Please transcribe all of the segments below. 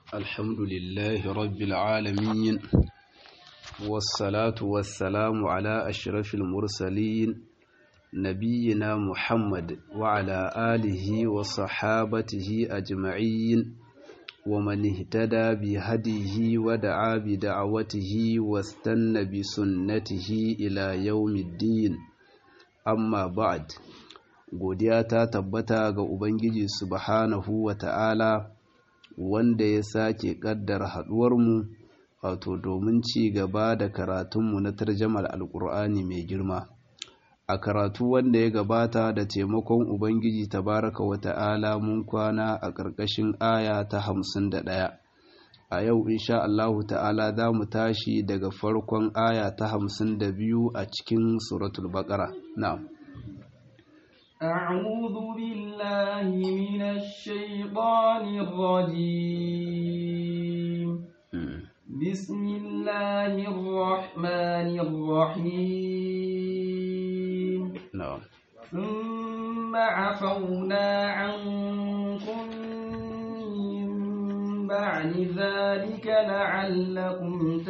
الحمد لله رب العالمين والصلاة والسلام على أشرف المرسلين نبينا محمد وعلى آله وصحابته أجمعين ومن اهتدى بهديه ودعا بدعوته واستنى بسنته إلى يوم الدين أما بعد godiya ta tabbata ga Ubangiji subhanahu wa ta'ala wanda ya sake ƙaddara haɗuwarmu wato domin ci gaba da karatunmu na tarjamar alƙur'ani mai girma a karatu wanda ya gabata da taimakon Ubangiji tabaraka wa ta'ala mun kwana a ƙarƙashin aya ta hamsin da ɗaya a yau insha Allahu ta'ala za mu tashi daga farkon aya ta hamsin da biyu a cikin suratul baƙara na'am أعوذ بالله من الشيطان الرجيم بسم الله الرحمن الرحيم na'am ثم عفونا عنكم من بعد ذلك لعلكم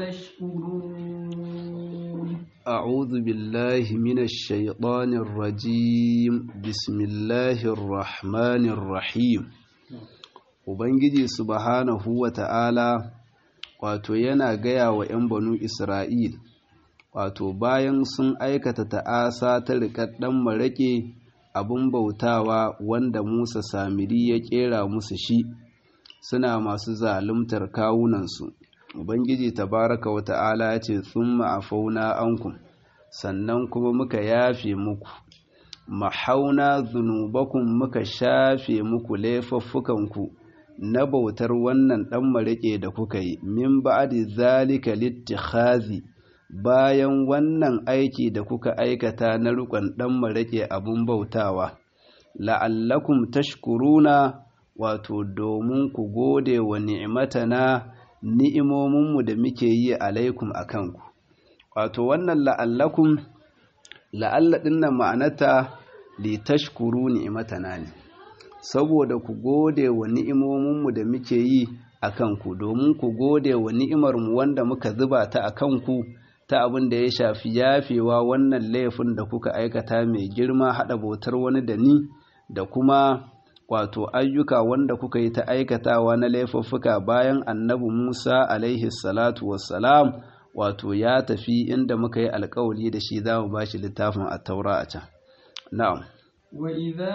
تشكرون أعوذ بالله من الشيطان الرجيم بسم الله الرحمن الرحيم Ubangiji subhanahu wa ta'ala wato yana gaya wa ‘yan banu Isra'il, wato bayan sun aikata ta'asa ta riƙaɗɗen maraƙe abin bautawa wanda Musa Samiri ya ƙera musu shi, suna masu zaluntar kawunansu. Ubangiji tabaraka wa ta'ala ya ce, Sun ma'afauna ankum, sannan kuma muka yafe muku, mahauna zunubakun muka shafe muku laifuffukanku na bautar wannan ɗan mariƙe da kuka yi, min ba'adi zalika littikhazi bayan wannan aiki da kuka aikata na riƙon ɗan mariƙe abin bautawa, la'allakum tashkuruna wato domin ku gode wa ni'matana ni'imominmu da muke yi alaikum a kanku wato wannan la'allakum la'alla ɗinnan ma'anata li tashkuru ni'matana ne saboda ku gode wa ni'imominmu da muke yi a kanku domin ku gode wa ni'imarmu wanda muka zuba ta a kanku ta abin da ya shafi yafewa wannan laifin da kuka aikata mai girma haɗa bautar wani da ni da kuma wato ayyuka wanda kuka yi ta aikatawa na laifuffuka bayan annabi Musa alaihi salatu wassalam wato ya tafi inda muka yi alkawari da shi za mu ba shi littafin a taura a can. Na'am. وإذا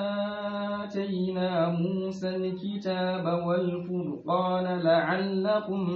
آتينا موسى الكتاب والفرقان لعلكم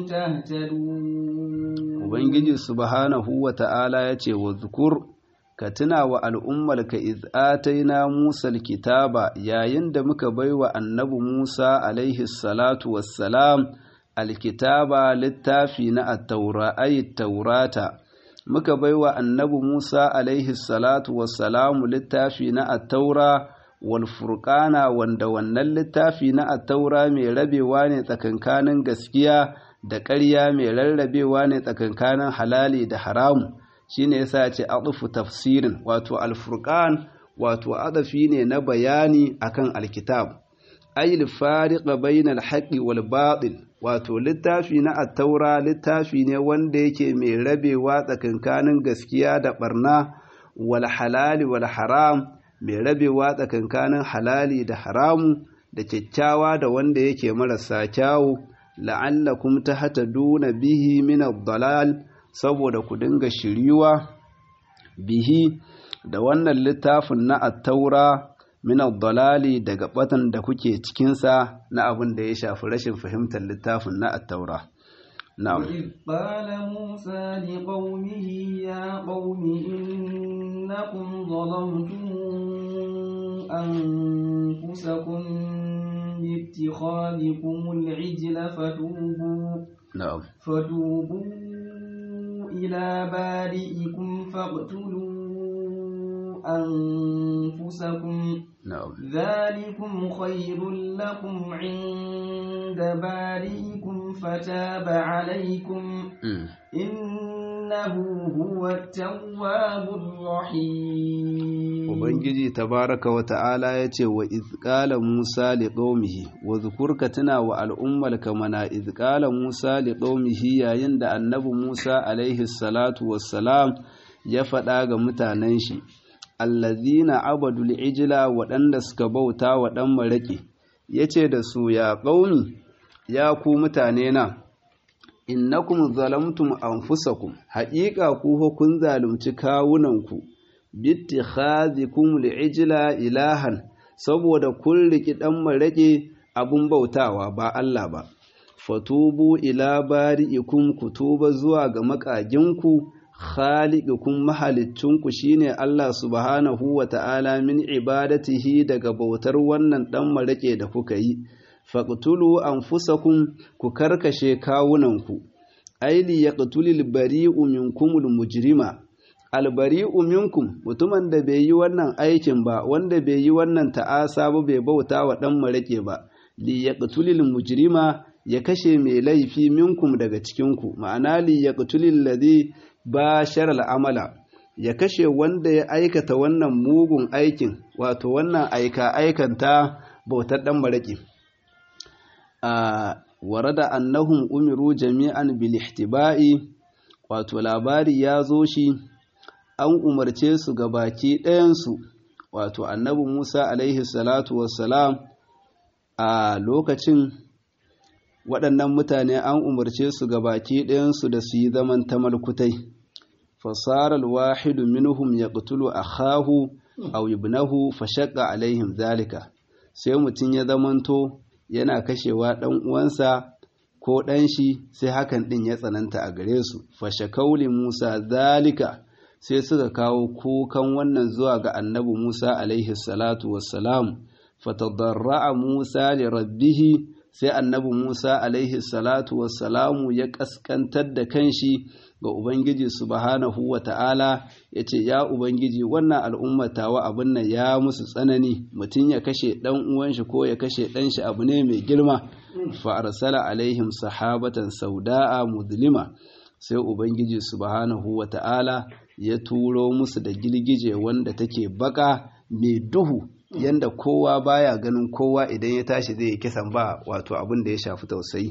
تهتدون Ubangiji subhanahu wa ta'ala ya ce wa zukur ka tuna wa al'ummarka iz'ataina Musa kitaba yayin da muka baiwa annabi Musa alaihi salatu wassalam alkitaba littafi na attaura ayi taurata muka baiwa annabi Musa alaihi salatu wassalamu littafi na attaura wal furqana wanda wannan littafi na attaura mai rabewa ne tsakankanin gaskiya da ƙarya mai rarrabewa ne tsakankanin halali da haramu shine yasa ce atufu tafsirin wato alfurqan wato adafi ne na bayani akan alkitab ayil fariqa bainal haqqi wal batil wato littafi na attaura littafi ne wanda yake mai rabewa tsakankanin gaskiya da barna wal halali wal haram mai rabewa tsakankanin halali da haramu da kyakkyawa da wanda yake marasa kyawu la'allakum tahtaduna bihi min ad-dalal saboda ku dinga shiriwa bihi da wannan littafin na attaura min ad-dalali daga batan da kuke cikin sa na abin da ya shafi rashin fahimtar littafin na attaura na'am وإذ قال موسى لقومه يا قوم إنكم ظلمتم أنفسكم باتخاذكم العجل فتوبوا na'am فتوبوا إلى بارئكم فاقتلوا أنفسكم na'am ذلكم خير لكم عند بارئكم فتاب عليكم Mm. إنه هو التواب الرحيم Ubangiji tabaraka wa ta'ala ya ce wa izƙala Musa li ƙaumihi, wa zukurka tuna wa al'ummarka mana izƙala Musa li ƙaumihi yayin da annabi Musa alaihi salatu wassalam ya faɗa ga mutanen shi, allazina abadul ijila waɗanda suka bauta wa ɗan maraƙi, ya ce da su ya ƙaumi, ya ku mutane na, innakum zalamtum anfusakum haƙiƙa ku fa kun zalunci kawunanku bittikhadhikum li'ijla ilahan saboda kun riki dan marake abun bautawa ba Allah ba fatubu ila bari'ikum kutuba zuwa ga makaginku khaliqukum mahalicinku shine Allah subhanahu wa ta'ala min ibadatihi daga bautar wannan dan marake da kuka yi faqtulu anfusakum ku karkashe kawunanku aili yaqtulul bari'u minkumul mujrima albari'u minkum mutumin da bai yi wannan aikin ba wanda bai yi wannan ta'asa ba bai bauta wa dan marake ba li yaqtulul mujrima ya kashe mai laifi minkum daga cikinku ma'ana li yaqtulul ladhi bashara al'amala ya kashe wanda ya aikata wannan mugun aikin wato wannan aika aikanta bautar dan marake a warada annahum umiru jami'an bil ihtiba'i wato labari ya zo shi an umarce su ga baki ɗayansu wato annabi Musa alaihi salatu wassalam a lokacin waɗannan mutane an umarce su ga baki ɗayansu da su yi zaman tamalkutai fasarar wahidu minhum ya ƙutulu a hahu a ibnahu fashakka alaihim zalika sai mutum ya zamanto yana kashewa ɗan uwansa ko ɗan shi sai hakan ɗin ya tsananta a gare su fashakauli musa zalika sai suka kawo kukan wannan zuwa ga annabi musa alaihi salatu wassalam fatadarra'a musa li rabbihi sai annabi musa alaihi salatu wassalamu ya kaskantar da kanshi ga ubangiji subhanahu wa ta'ala ya ce ya ubangiji wannan al'ummatawa abin nan ya musu tsanani mutum ya kashe ɗan uwan shi ko ya kashe ɗan shi abu ne mai girma fa arsala alaihim sahabatan sauda'a mudlima sai ubangiji subhanahu wa ta'ala ya turo musu da girgije wanda take baka mai duhu yanda kowa baya ganin kowa idan ya tashi zai yi kisan ba wato abin da ya shafi tausayi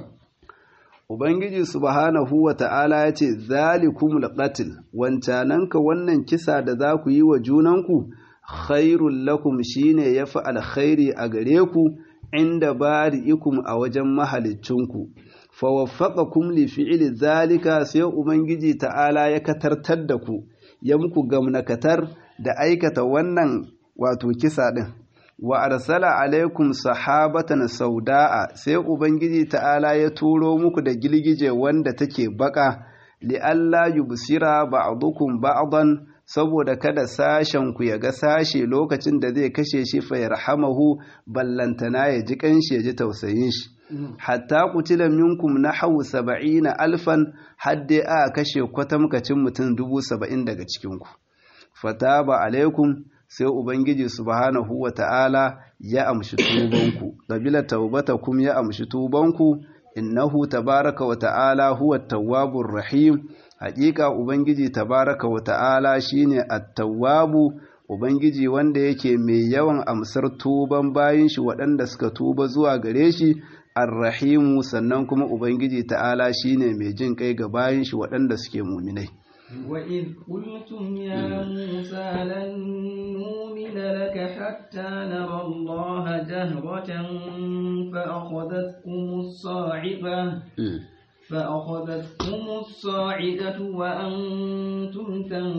Ubangiji subhanahu wa ta'ala ya ce, Zalikumul qatl wancananka wannan kisa da za ku yi wa junanku, khairul lakum shine ya fi alkhairi a gare ku, inda bari'ikum a wajen mahalicinku. Fawaffaqakum li fi'li zalika sai Ubangiji ta'ala ya katartar da ku, ya muku gamnakatar da aikata wannan wato kisa ɗin. wa arsala alaikum sahabatan sauda'a sai ubangiji ta'ala ya turo muku da gilgije wanda take baka li'alla yubsira ba'dukum ba'dan saboda kada sashen ku ya ga sashe lokacin da zai kashe shi fa yarhamahu ballantana ya ji kanshi ya ji tausayin shi hatta qutila minkum nahawu saba'ina alfan hadde a kashe kwatamkacin mutum dubu saba'in daga cikin ku fataba alaikum sai Ubangiji subhanahu wa ta'ala ya amshi tubanku, ƙabila taubatakum ya amshi tubanku, innahu tabaraka wa ta'ala huwa tawwabur rahim, haƙiƙa Ubangiji tabaraka wa ta'ala shi ne attawabu, Ubangiji wanda yake mai yawan amsar tuban bayan shi waɗanda suka tuba zuwa gare shi, arrahimu sannan kuma Ubangiji ta'ala shi ne mai jin kai ga bayan shi waɗanda suke muminai. وإذ قلتم يا موسى لن نؤمن لك حتى نرى الله جهرة فأخذتكم الصاعقة فأخذتكم الصاعقة وأنتم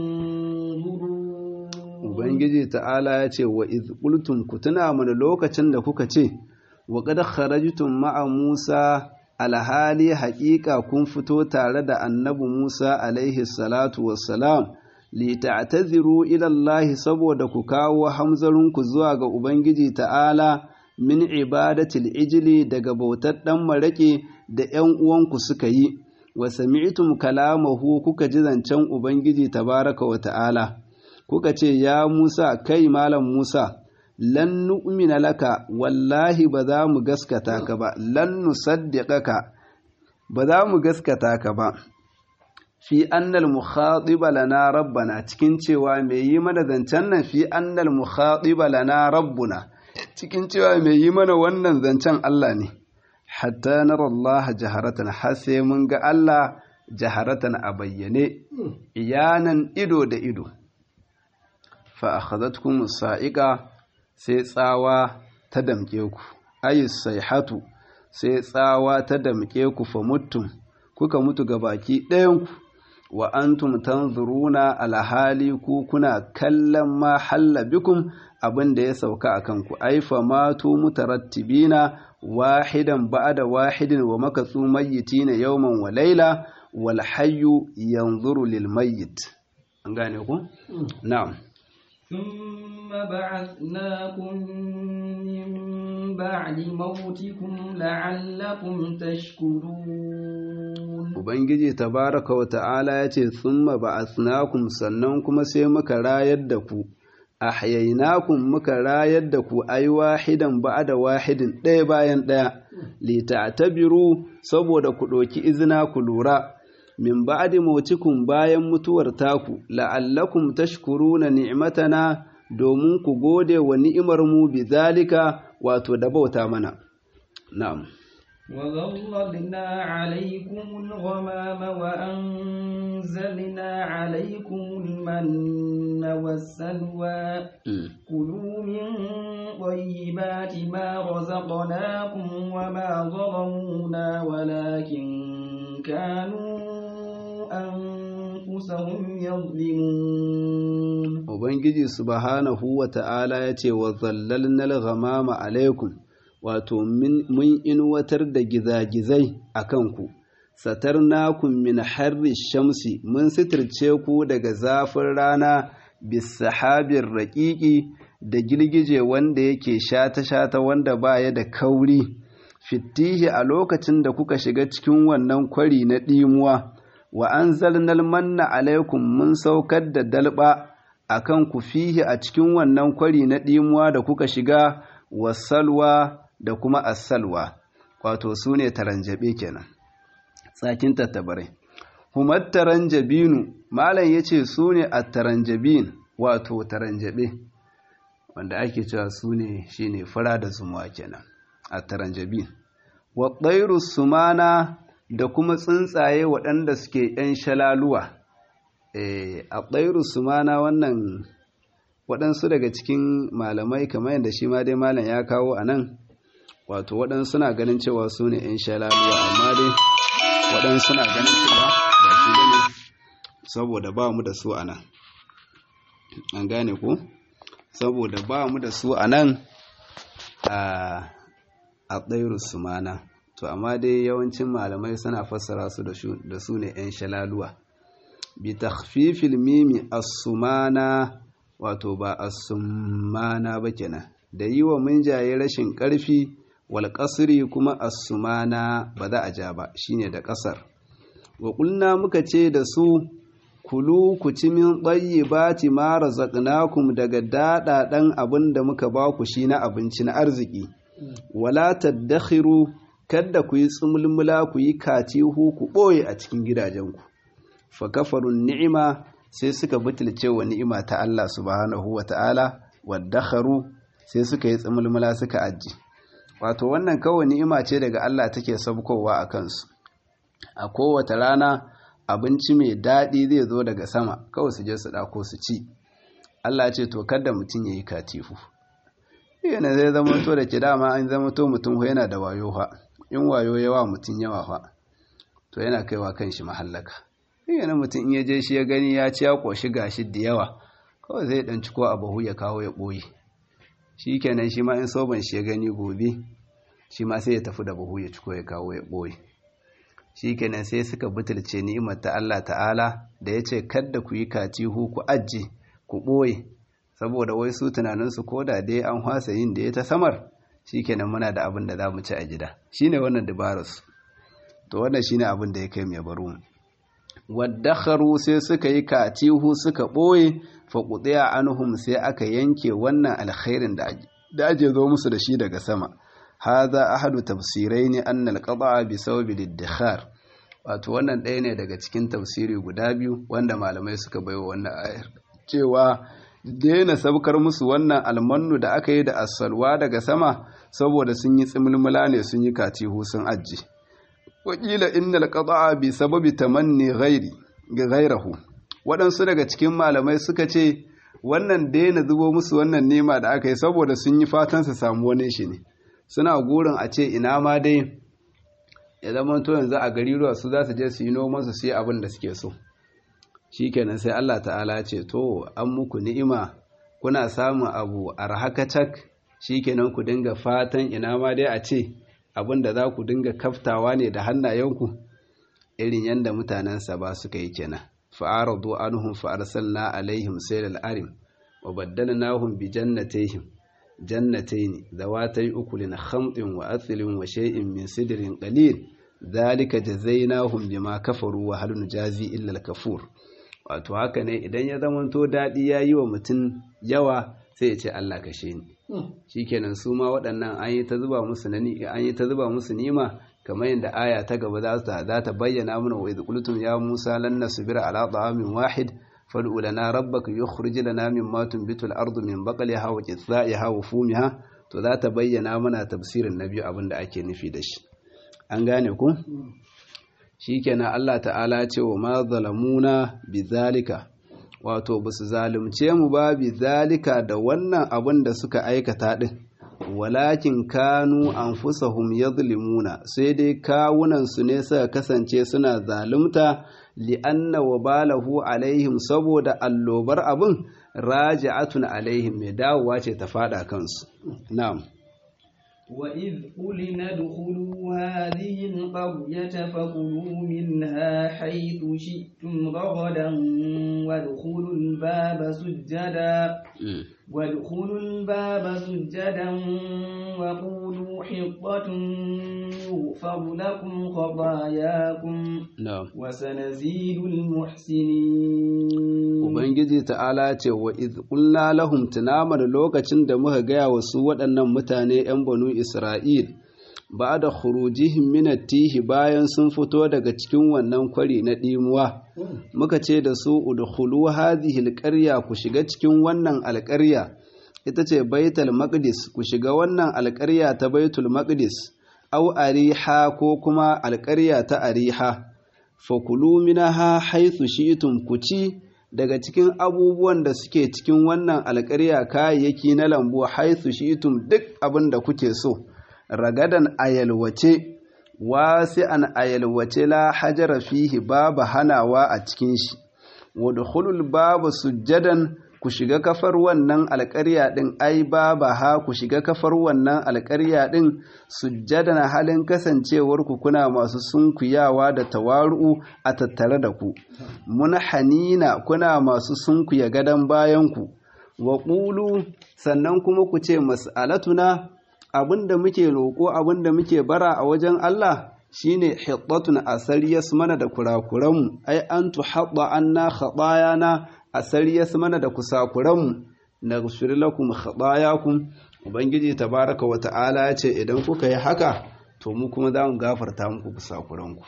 تنظرون Ubangiji ta'ala ya ce wa iz qultum ku tuna mana lokacin da kuka ce wa qad kharajtum ma'a Musa alhali haƙiƙa kun fito tare da annabi Musa alaihi salatu wassalam li ta'taziru ila Allah saboda ku kawo hamzarinku zuwa ga Ubangiji ta'ala min ibadatil ijli daga bautar dan marake da ƴan uwanku suka yi wa sami'tum kalamahu kuka ji zancen Ubangiji tabaraka wa ta'ala kuka ce ya Musa kai malam Musa lan nu'mina laka wallahi ba za mu gaskata ka ba lan nusaddiqaka ba za mu gaskata ka ba fi annal mukhatiba lana rabbana cikin cewa mai yi mana zancen nan fi annal mukhatiba lana rabbuna cikin cewa mai yi mana wannan zancen Allah ne hatta nara Allah jaharatan har sai mun ga Allah jaharatan a bayyane iyanan ido da ido fa akhadhatkum sa'iqa sai tsawa ta damke ku ayi sayhatu sai tsawa ta damke ku fa mutum kuka mutu gabaki ɗayan ku wa antum tanzuruna alhali ku kuna kallon ma halla bikum abin da ya sauka a kanku aifa matu mutarattibina wahidan ba'da wahidin wa makatsu mayyitina yawman wa laila wal hayyu yanzuru lil mayyit an gane ku na'am ثم بعثناكم من بعد موتكم لعلكم تشكرون Ubangiji tabaraka wa ta'ala ya ce, Thumma ba'athnakum sannan kuma sai muka rayar da ku, ahyainakum muka rayar da ku ai wahidan ba'da wahidin ɗaya bayan ɗaya, li ta'tabiru saboda ku ɗauki izina ku lura. Min ba'di mautikum bayan mutuwar taku, la'allakum tashkuruna ni'matana domin ku gode wa ni'imar mu bi zalika wato da bauta mana. Na'am. وظللنا عليكم الغمام وأنزلنا عليكم المن والسلوى كلوا من طيبات ما رزقناكم وما ظلمونا ولكن كانوا أنفسهم يظلمون Ubangiji subhanahu wa ta'ala ya ce wa zallalnal ghamama alaikum wato mun inuwatar da gizagizai a kanku, satarnakun min harri shamsi mun sitirce ku daga zafin rana bisahabin raƙiƙi da girgije wanda yake shata-shata wanda baya da kauri, fitihi a lokacin da kuka shiga cikin wannan kwari na ɗimuwa, wa an zalnal manna alaikum mun saukar da dalba a kan ku fihi a cikin wannan kwari na ɗimuwa da kuka shiga wasalwa da kuma asalwa wato su ne taranjabe kenan tsakin tattabarai humar taranjabinu malam ya ce su ne a taranjabin wato taranjabe wanda ake cewa su ne shi ne fura da zumuwa kenan a taranjabin wa sumana da kuma tsuntsaye waɗanda suke ‘yan shalaluwa a ɗairu sumana wannan waɗansu daga cikin malamai kamar yadda shi ma dai malam ya kawo a nan wato waɗansu suna ganin cewa su ne ‘yan shalaluwa amma dai waɗansu suna ganin cewa ba shi ne saboda ba mu da su a nan an gane ku saboda ba mu da su a nan a ɗairu sumana to amma dai yawancin malamai suna fassara su da su ne ‘yan shalaluwa bi takhfifil mimi as-sumana wato ba as-sumana ba kenan da yi wa munjaye rashin ƙarfi wal qasri kuma as-sumana ba za a ja ba shine da ƙasar wa kulna muka ce da su kulu ku ci min tayyibati ma razaqnakum daga dadadan abin da muka ba ku shi na abinci na arziki wala tadakhiru kada ku yi tsumulmula ku yi katihu ku ɓoye a cikin gidajenku fa kafarun ni'ima sai suka butulce wa ni'ima ta Allah subhanahu wa ta'ala waddakharu sai suka yi tsumulmula suka aji wato wannan kawai ni'ima ce daga Allah take sabkowa a kansu a kowace rana abinci mai daɗi zai zo daga sama kawai su je su ɗako su ci Allah ce to kada mutum ya yi katifu yana zai zama to da ke dama an zama to mutum yana da wayo fa in wayo yawa mutum yawa fa to yana kaiwa kan shi mahallaka yana mutum in ya je shi ya gani ya ci ya ƙoshi gashi da yawa kawai zai ɗan ciko a bahu ya kawo ya ɓoye shi kenan shi ma in soban shi ya gani gobe shi ma sai ya tafi da bahu ya ciko ya kawo ya ɓoye shi kenan sai suka butulce ni'imar ta Allah ta'ala da ya ce kadda ku yi katihu ku ajje ku ɓoye saboda wai su tunaninsu ko da dai an hwasa yin da ya ta samar shi kenan muna da abin da za mu ci a gida shi ne wannan dabararsu to wannan shi ne abin da ya kai mai baro mu waddakharu sai suka yi katihu suka ɓoye faƙuɗiya anhum sai aka yanke wannan alkhairin da ake zo musu da shi daga sama haza ahadu tafsirai ne an alƙaɗa bi sababi liddikhar wato wannan ɗaya ne daga cikin tafsiri guda biyu wanda malamai suka baiwa wannan ayar cewa daina sabkar musu wannan almannu da aka yi da asalwa daga sama saboda sun yi tsimulmula ne sun yi katihu sun ajiye wakila innal qada'a bi sababi tamanni ghairi ghairahu waɗansu daga cikin malamai suka ce wannan daina zubo musu wannan nema da aka yi saboda sun yi fatan su samu wani shi ne suna gurin a ce ina ma dai ya zama to yanzu a gari ruwa su za su je su yi noman su sai abin da suke so shikenan sai Allah ta'ala ce to an muku ni'ima kuna samun abu arhakacak shikenan ku dinga fatan ina ma dai a ce abin da za ku dinga kaftawa ne da hannayenku irin yadda mutanensa ba suka yi kenan fa'aradu anhum fa'arsalna alaihim saylal arim wa baddalnahum bi jannatayhim jannatayn zawatay ukulin khamtin wa athlin wa shay'in min sidrin qalil dhalika jazaynahum bima kafaru wa hal nujazi illa al-kafur wato haka ne idan ya zamanto dadi yayi wa mutum yawa sai ya ce Allah kashe ni shikenan su ma waɗannan an yi ta zuba musu an yi ta zuba musu nima kamar yadda aya ta gaba za ta za ta bayyana mana wa idh qultum ya Musa lan nasbira ala ta'amin wahid fad'u lana rabbaka yukhrij lana mimma tunbitu al-ardu min baqliha wa qithaiha wa fumiha to za ta bayyana mana tafsirin nabi abin da ake nufi da shi an gane ku shikenan Allah ta'ala ce wa ma zalamuna bizalika wato ba su zalunce mu ba bi zalika da wannan abin da suka aikata din walakin kanu anfusahum yadhlimuna sai dai kawunan su ne suka kasance suna zalunta li'anna wabalahu alaihim saboda allobar abin raji'atun alaihim mai dawowa ce ta fada kansu na'am وإذ قلنا ادخلوا هذه القرية فكلوا منها حيث شئتم رغدا وادخلوا الباب سجدا وادخلوا الباب سجدا وقولوا حطة يغفر لكم خطاياكم وسنزيد المحسنين Ubangiji ta'ala ce wa qulna lahum tunamar lokacin da muka gaya wa su waɗannan mutane ‘yan banu Isra'il ba da khurujihim minatihi bayan sun fito daga cikin wannan kwari na ɗimuwa muka ce da su udkhulu hadhihi alqarya ku shiga cikin wannan alƙarya ita ce baitul maqdis ku shiga wannan alƙarya ta baitul maqdis au ariha ko kuma alƙarya ta ariha fakulu minaha haythu shi'tum ku ci daga cikin abubuwan da suke cikin wannan alƙarya kayayyaki na lambu haythu shi'tum duk abin da kuke so ragadan ayalwace wasi'an ayalwace la hajara fihi babu hanawa a cikin shi wadkhulul babu sujjadan ku shiga kafar wannan alƙarya ɗin ai baba ha ku shiga kafar wannan alƙarya ɗin sujjadan halin kasancewar ku kuna masu sunkuyawa da tawaru'u a tattare da ku mun hanina kuna masu sunkuya gadon bayan ku wa qulu sannan kuma ku ce mas'alatuna abinda muke roƙo abinda muke bara a wajen Allah shine hiddatun asariyas mana da kurakuranmu ai an tuhadda anna khatayana asariyas mana da kusakuranmu naghfir lakum khatayakum ubangiji tabaraka wa ta'ala ya ce idan kuka yi haka to mu kuma za mu gafarta muku kusakuranku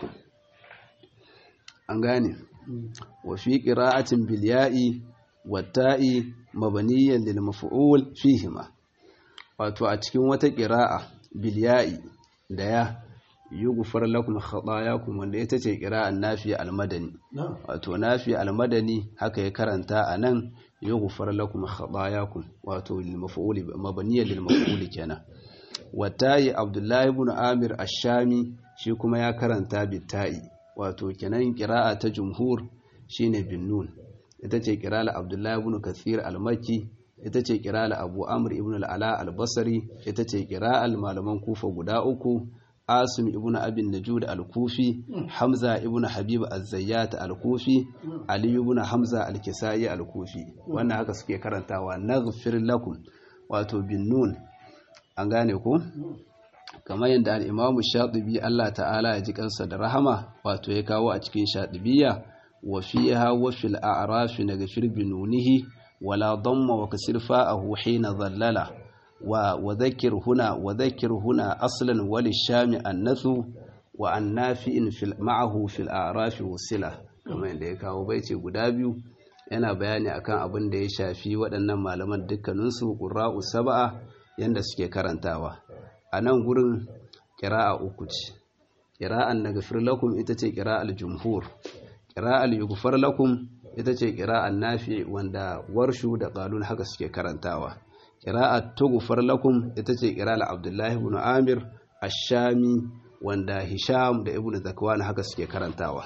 an gane wa fi qira'atin bil ya'i watta'i mabaniyan lil maf'ul fihima wato a cikin wata qira'a bil ya'i da ya yughfar lakum khatayakum wanda ita ce qira'an nafi al-madani wato nafi al-madani haka ya karanta anan yughfar lakum khatayakum wato lil maf'ul mabniyan lil maf'ul kenan watai abdullahi ibn amir ash-shami shi kuma ya karanta bitai wato kenan qira'a ta jumhur shine bin nun ita ce qira'a abdullahi ibn kathir al-makki ita ce qira'a abu amr ibn al-ala al-basri ita ce qira'a malaman kufa guda uku asim ibn abin najud al-kufi hamza ibn habib az-zayyat al-kufi ali ibn hamza al-kisai al-kufi wannan haka suke karantawa naghfir lakum wato bin nun an gane ko kamar yadda al-imam shatibi Allah ta'ala ya ji kansa da rahama wato ya kawo a cikin shatibiyya wa fiha wa fil a'raf naghfir bi nunihi wala damma wa kasir fa'ahu hina dhallala wa wadhakkir huna wadhakkir huna aslan wal shami annathu wa annafi'in fil ma'ahu fil a'raf wasila kamar yadda ya kawo baice guda biyu yana bayani akan abin da ya shafi waɗannan malaman dukkaninsu qurra'u sab'a yanda suke karantawa a nan gurin ƙira'a uku ce ƙira'an na gafir lakum ita ce ƙira'al jumhur ƙira'al yugufar lakum ita ce ƙira'an nafi wanda warshu da ƙalun haka suke karantawa ƙira'ar tugufar lakum ita ce ƙira'al abdullahi ibn amir ashami wanda hisham da ibn zakwan haka suke karantawa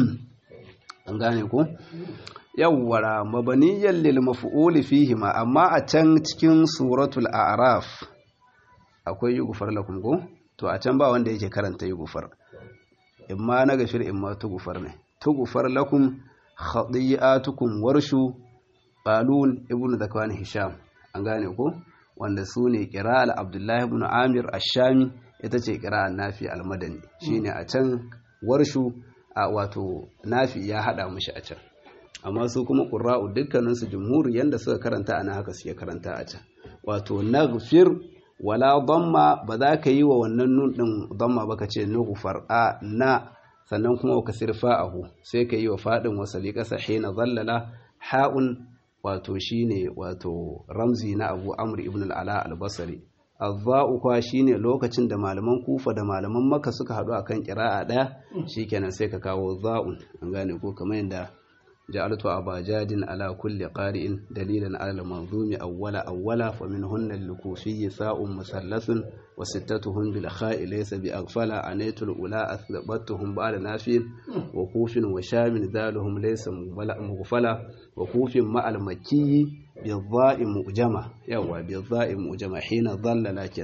an gane ku yawwara mabaniyan lil maf'ul fihi ma amma a can cikin suratul a'raf akwai yugufar lakum ko to a can ba wanda yake karanta yugufar imma na gafir imma tugufar ne tugufar lakum khadiyatukum warshu qalun ibnu zakwan hisham an gane ko wanda su ne qira'al abdullahi ibn amir ash-shami ita ce qira'an nafi al-madani shine a can warshu a wato nafi ya hada mushi a can amma su kuma qurra'u dukkaninsu jumhur yanda suka karanta ana haka suke karanta a can wato naghfir wala damma ba za ka yi wa wannan nun ɗin damma ba ka ce nughfar a na sannan kuma ka sirfa ahu sai ka yi wa faɗin wasali ƙasa hina zallala ha'un wato shine wato ramzi na abu amr ibn al'ala al-basri azza'u kwa shine lokacin da malaman kufa da malaman maka suka haɗu akan ƙira'a ɗaya shikenan sai ka kawo za'un an gane ko kamar yadda جعلت أبا جاد على كل قارئ دليلا على المنظوم أولا أولا فمنهن الكوفي ثاء مثلث وستتهم بالخاء ليس بأغفل عنيت الأولى أثبتهم بعد نافي وكوف وشام ذالهم ليس مغفلا وكوف مع المكي بالضاء مؤجمة يوا بالضاء مؤجمة حين ظل لكن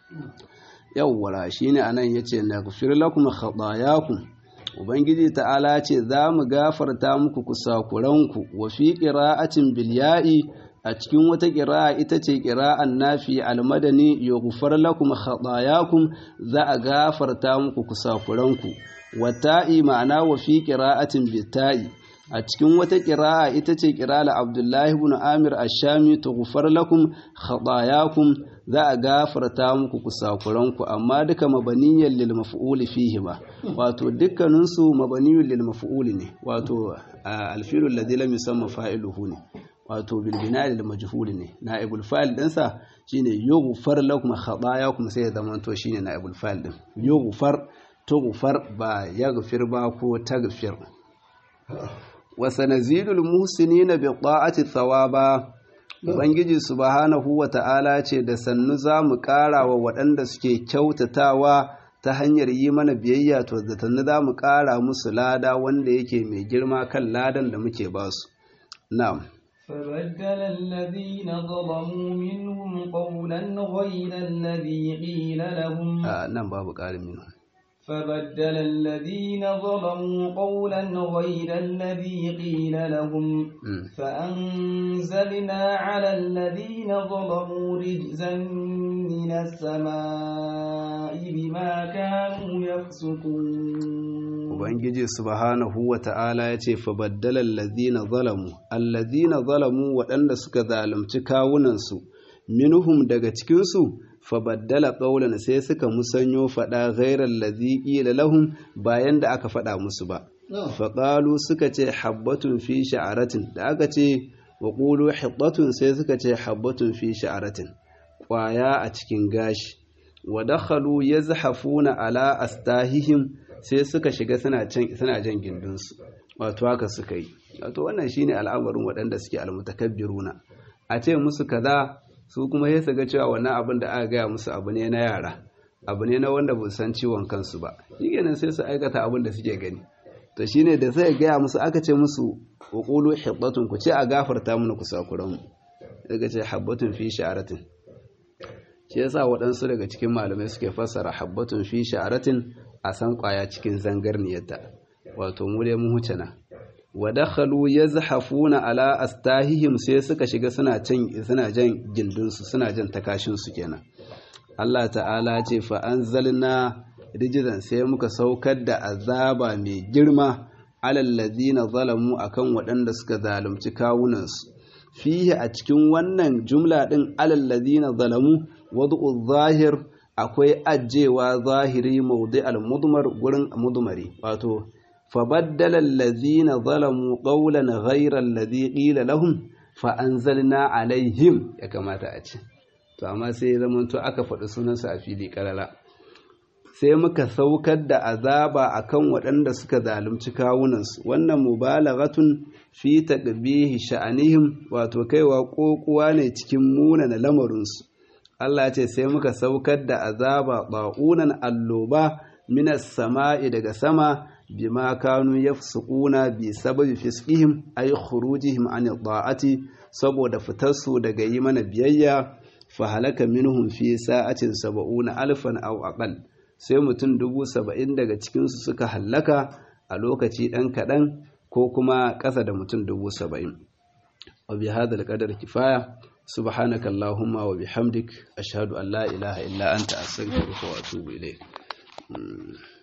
يوا شين أنا يتي نغفر لكم خطاياكم Ubangiji ta'ala ce za mu gafarta muku kusakuranku wa fi ƙira'atin bilya'i a cikin wata ƙira'a ita ce ƙira'an nafi almadani yughfar lakum khatayakum za a gafarta muku kusakuranku wa ta'i ma'ana wa fi ƙira'atin bita'i a cikin wata ƙira'a ita ce ƙira'ar Abdullahi ibn Amir Ash-Shami tughfar lakum khatayakum za a gafarta muku kusakuranku amma duka mabaniyan lil maf'uli fihi ba wato dukkanin su mabaniyun lil maf'uli ne wato alfilu alladhi lam yusamma fa'iluhu ne wato bil bina'i lil majhul ne na'ibul fa'il din sa shine yughfar lakum khatayakum sai ya zama to shine na'ibul fa'il din yughfar tughfar ba yaghfir ba ko taghfir wa sanazidul muhsinina bi ta'ati thawaba Ubangiji subhanahu wa ta'ala ce da sannu za mu ƙara wa waɗanda suke kyautatawa ta hanyar yi mana biyayya to da sannu za mu ƙara musu lada wanda yake mai girma kan ladan da muke ba su. Na'am. فبدل الذين ظلموا منهم قولا غير الذي قيل لهم آه نعم باب قال منهم فبدل الذين ظلموا قولا غير الذي قيل لهم فأنزلنا على الذين ظلموا رجزا من السماء بما كانوا يفسقون Ubangiji subhanahu wa ta'ala ya ce, Fabaddalar lazina zalamu, allazina zalamu waɗanda suka zalunci kawunansu, minuhum daga cikinsu, fabaddala ƙaunar sai suka musanyo faɗa gairar laziƙi da lahun bayan da aka faɗa musu ba. Faƙalu suka ce habbatun fi sha'aratin, da aka ce wa ƙulu habbatun sai suka ce habbatun fi sha'aratin, ƙwaya a cikin gashi. Wa dakhalu yazhafuna ala astahihim sai suka shiga suna jan gindinsu wato haka suka yi wato wannan shine al'amarin waɗanda suke almutakabbiruna a ce musu kaza su kuma sai su ga cewa wannan abin da aka gaya musu abu ne na yara abu ne na wanda ba san ciwon kansu ba shikenan sai su aikata abin da suke gani to shine da sai gaya musu aka ce musu uqulu hibbatun ku ce a gafarta mana ku sakuran mu daga ce habbatun fi sha'aratin shi yasa waɗansu daga cikin malamai suke fassara habbatun fi sha'aratin a san kwaya cikin zangarniyarta wato mu dai mun huce na wa dakhalu yazhafuna ala astahihim sai suka shiga suna can suna jan gindinsu suna jan takashin su kenan Allah ta'ala ce fa anzalna rijzan sai muka saukar da azaba mai girma alal ladina zalamu akan waɗanda suka zalunci kawunansu fihi a cikin wannan jumla din alal ladina zalamu wad'u zahir akwai ajewa zahiri mawdi al mudmar gurin mudmari wato fabaddala allazina zalamu qawlan ghayra alladhi qila lahum fa anzalna alaihim ya kamata a ce to amma sai zamanto aka faɗi sunansa a fili karara sai muka saukar da azaba akan waɗanda suka zalunci kawunansu wannan mubalaghatun fi taqbihi sha'anihim wato kaiwa kokuwa ne cikin munana lamarinsu Allah ce sai muka saukar da azaba ba'unan alloba minas sama'i daga sama bima kanu yafsukuna bi sababi fisqihim ay khurujihim an ta'ati saboda fitarsu daga yi mana biyayya fa halaka minhum fi sa'atin sab'una alfan aw aqal sai mutum dubu saba'in daga cikinsu suka hallaka a lokaci ɗan kaɗan ko kuma ƙasa da mutum dubu saba'in wa bi hadal qadar kifaya subhanaka allahumma wa bihamdik ashhadu an la ilaha illa anta astaghfiruka wa atubu ilayk